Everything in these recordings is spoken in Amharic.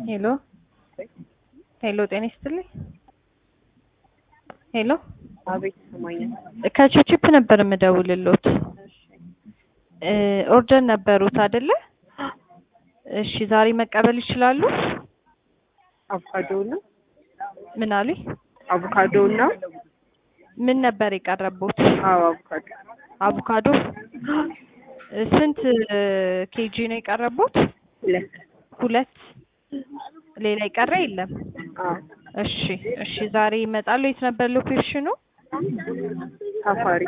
ሄሎ ሄሎ፣ ጤና ይስጥልኝ። ሄሎ አቤት ይሰማኛል። ከቺፕ ነበር የምደውልሎት። ኦርደር ነበሩት አይደለ? እሺ፣ ዛሬ መቀበል ይችላሉ? አቮካዶ ነው ምን አሉኝ? አቮካዶ ነው። ምን ነበር የቀረቡት? አዎ አቮካዶ አቮካዶ። ስንት ኬጂ ነው የቀረቡት? ሁለት ሁለት። ሌላ የቀረ የለም? አዎ እሺ እሺ፣ ዛሬ ይመጣሉ። የት ነበር ሎኬሽኑ? ሳፋሪ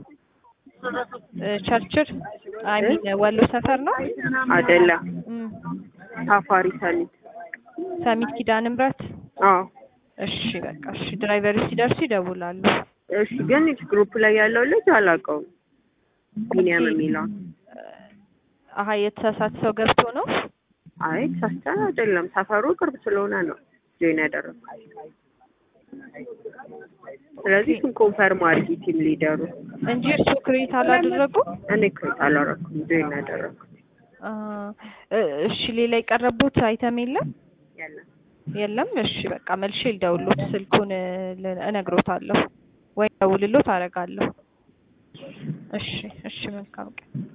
ቸርችል አይ ሚን ወሎ ሰፈር ነው አይደለም እም፣ ሳፋሪ ሰሚት ሰሚት ኪዳነ ምሕረት። አዎ እሺ በቃ እሺ፣ ድራይቨሩ ሲደርሱ ይደውላሉ። እሺ ግን ግሩፕ ላይ ያለው ልጅ አላውቀውም ቢኒያም የሚለው አሀ የተሳሳተ ሰው ገብቶ ነው። አይ ተሳስተን አይደለም ሰፈሩ ቅርብ ስለሆነ ነው ጆይን ያደረኩት ስለዚህ እሱን ኮንፈርም አድርጊ ቲም ሊደሩ እንጂ እርሱ ክሬት አላደረጉም። እኔ ክሬት አላረኩም ጆይን ያደረኩት አ፣ እሺ ሌላ የቀረቡት አይተም የለም ያለን የለም። እሺ በቃ መልሼ ልደውልሎት ስልኩን ል- እነግሮታለሁ ወይ ደውልሎት አደርጋለሁ። እሺ እሺ መልካም ቀን